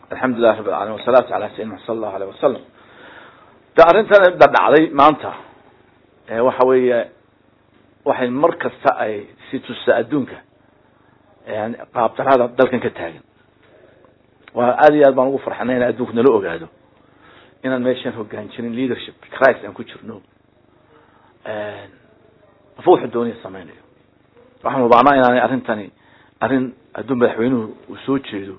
alxamdulilah rabi alalamin wasalaatu ala sayidina sala allahu aleyh wasalam de arrintan da dhacday maanta waxa weeye waxay mar kasta ay si tusta adduunka yani qaabdarada dalkan ka taagan waa aad iyo aad baan ugu farxanay in adduunku nala ogaado inaan meeshan hogaan jirin leadership christ aan ku jirno afa wuxuu dooniya samaynayo waxaan hubaanaa inaanay arrintani arrin adduun madaxweynuhu uu soo jeedo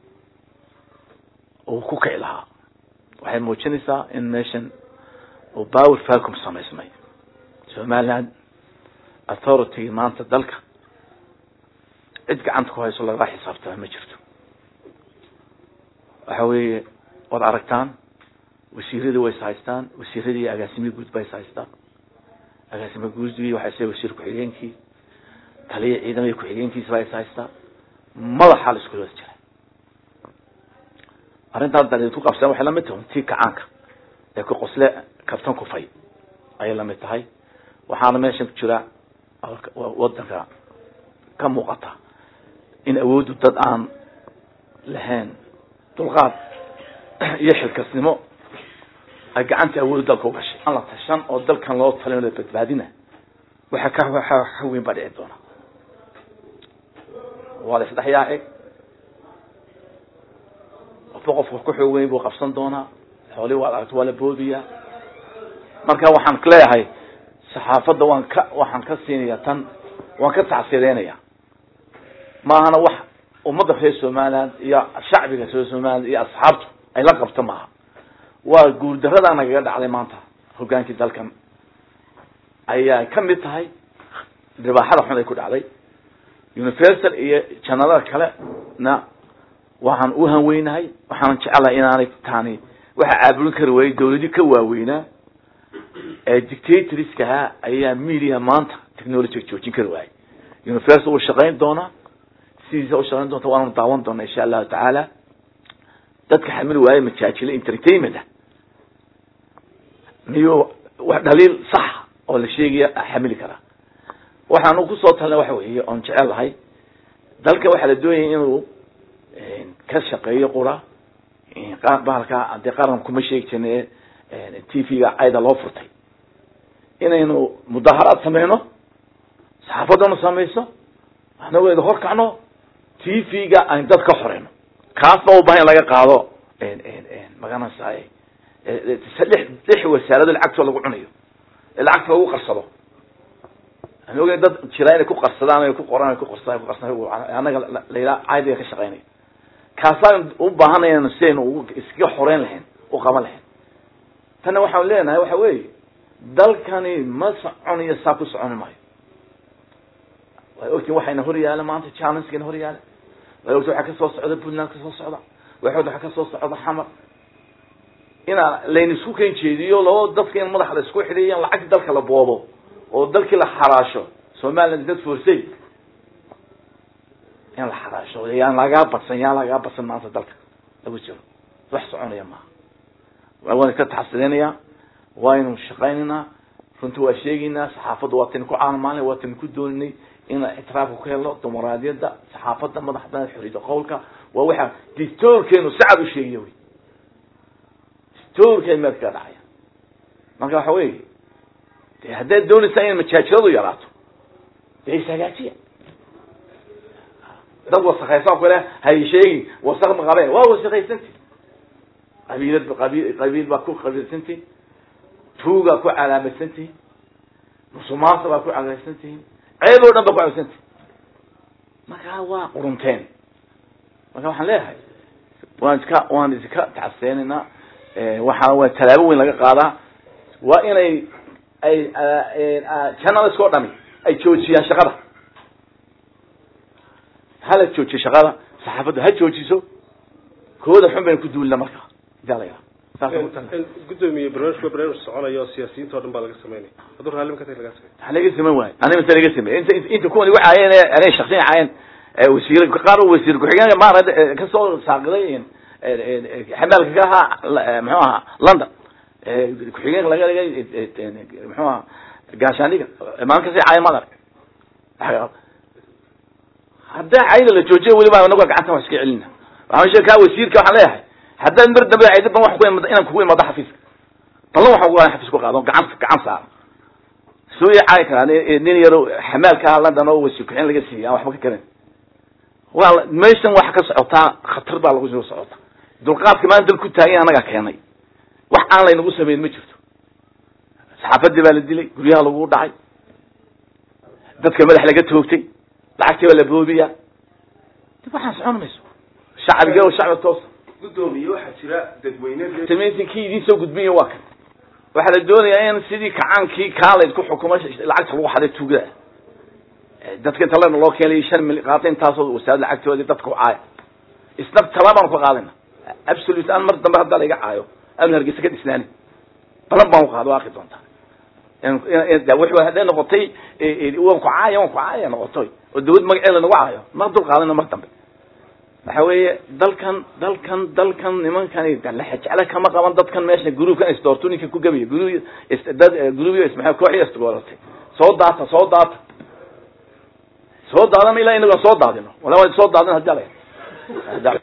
uu ku kici lahaa waxay muujinaysaa in meeshan uu power vacum samaysmay somaliland authority maanta dalka cid gacanta ku hayso lagala xisaabtama ma jirto waxa weeye waad aragtaan wasiiradii way is haystaan wasiiradii agaasimii guud ba is haystaan agaasima guudii waxay se wasiir ku-xigeenkii taliya ciidamada ku-xigeenkiisa baa is haystaa madaxaa la isku wada jira arrintaan dan ku qabsan waxay lamid tahay tii kacaanka ee ku qosle kabtan kufay ayay lamid tahay waxaana meeshan ku jira wadanka ka muuqata in awooddu dad aan lahayn dulqaad iyo xilkasnimo ay gacanta awooddu dalka ugashay aan la tashan oo dalkan loo talin la badbaadina waxa ka waxa ka weyn baa dhici doona waa la isdhex yaaci qofba qofka ku xoog weyn buu qabsan doonaa xoolii waad aragto waa la boodiyaa marka waxaan leeyahay saxaafadda waan ka waxaan ka siinaya tan waan ka tacsideynaya maahana wax ummadda reer somaliland iyo shacbiga reer somaliland iyo asxaabtu ay la qabto maaha waa guurdarada nagaga dhacday maanta hogaankii dalkan ayaa ka mid tahay dhibaaxada xun ay ku dhacday universal iyo janalada kale na waxaan u hanweynahay waxaanan jecelahay inaanay taani waxa caabulin kari waayey dawladii ka waaweynaa ee dictatorskahaa ayaa media maanta technology joojin kari waayey universal uu shaqayn doonaa sidiisa u shaqayn doonta waanu daawan doona insha allahu tacaala dadka xamil waaye majaajilo entertainment ah miyuu wax dhaliil sax oo la sheegaya xamili karaa waxaanu kusoo talna waxa weeye oon jecel lahay dalka waxaa la doonayay inuu ka shaqeeyo qura bahalka dee qaran kuma sheegi jirna t v-ga cayda loo furtay inaynu mudaharaad sameyno saxaafadanu samayso anageeda hor kacno t v-ga aynu dad ka xoreyno kaasna u bahan in laga qaado magaranaysa lix lix wasaarado lacagtoo lagu cunayo ee lacagta lagu qarsado aan ogeyn dad jira inay ku qarsadaan ay ku qoraan ku qarsadaan ku qarsadaan annaga layidhaha caadiga ka shaqeynaya kaasaan u baahanayaan si aynu iskaga xoreyn lahayn u qaban lahayn tanna waxaan leenahay waxa weeye dalkani ma soconayo saa ku soconi maayo way ogtiin waxayna hor yaala maanta challengekeena hor yaala way ogtiin waxaa kasoo socda puntland kasoo socda way ogtiin waxaa kasoo socda xamar inaa layn isku ken jeediyo labo dadka in madaxa la isku xidhiyo in lacagti dalka la boobo oo dalkii la xaraasho somaliland dad forsay in la xaraasho yaan lagaa badsan yaan lagaa badsan maanta dalka lagu jiro wax soconaya maaha waan ka taxasilinaya waynu shaqaynaynaa runtii waa sheegaynaa saxaafadda waa tani ku caalmaalnay waa tani ku dooninay inaan ictiraafka ku helno dimuqraadiyadda saxaafadda madaxda xoriyada qowlka waa waxa dictoorkeenu sacad u sheegaya wy dictoorkeen meel kaga dhacaya marka waxa weeye de haddaad doonaysaa inay majaajiradu yaraato dee ishagaajiya dad wasakaysan kule hay sheegi wasak ma qabeen waa wasakaysanti qabiilad qabiil qabiil baa ku qabiilsantihin tuugaa ku calaamadsantihin musumaasa baa ku calaamadsantihin ceeb oo dhan baa ku calaamadsantihin marka waa qurunteen marka waxaan leeyahay waan iska waan iska tacseenaynaa waxaa waa tallaabo weyn laga qaadaa waa inay ay journalist oo dhami ay joojiyaan shaqada hala joojiyo shaqada saxaafaddu ha joojiso kooda xun baynu ku duulina marka idaa la yidhaha gudoomiye barnaamijka barnaamij soconaya oo siyaasiyiinta o dhan baa laga sameynaya hadduu raalli ka tag laga samey waxa laga sameyn waayo aniga mase laga samey inta inta kuwan igu caayeen anay shaksiyan caayeen wasiir qaar wasiir ku-xigeenka maarad kasoo saaqiday xamaalka ka ahaa muxuu ahaa london ku-xigeenka laga dhigay muxuu ahaa gaashaaniga maalin kasi caayan madar haddaa cayda la joojiyo weliba anaga gacanta wax iska celina waxaan sheeg kaa wasiirka waxaan leeyahay haddaad mar dambe ay dadban wax ku imad inaan kugu imado xafiiska ballan waxaan ugu xafiis ku qaado gacan gacan saara soo caayi karaa nin yaro xamaalka ah london oo wasikuxin laga siiyay aan waxba ka karin waa meeshan waxa ka socotaa khatar baa lagu soo socota dulqaadka maanta dal ku taagay anagaa keenay wax aan laynagu samayn ma jirto saxaafadii baa la dilay guryaha lagu dhacay dadka madax laga toogtay lacagtii baa la boobiya dib waxaan socon mayso shacbiga oo shacbi toos gudoomiye waxaa jira dadweyne sameysinkii idiin soo gudbinya waa kan waxaa la doonayaa in sidii kacaankii kaa laydku xukumo lacagta lagu xaday tuugada dadka inta lena loo keenay shan mil qaata intaasoo wasaarad lacagtoodii dadka u caaya isna talaabaan ku qaadayna absolute aan mar dambe haddaa laiga caayo aan hargeysa ka dhisnaani balan baan ku qaado waaqi doontaa wuxuu hadday noqotay waan ku caaya waan ku caaya noqotoy oo dawlad magaceeda nagu caayo ma dul qaadayna mar dambe waxa weeye dalkan dalkan dalkan nimankani jecla kama qaban dadkan meesha gruubkan isdoorto ninka ku gabiya gru dad gruubyo ismaa kooxi isdooratay soo daata soo daata soo daadana ilaa inaga soo daadino wala waa soo daadin hadii ala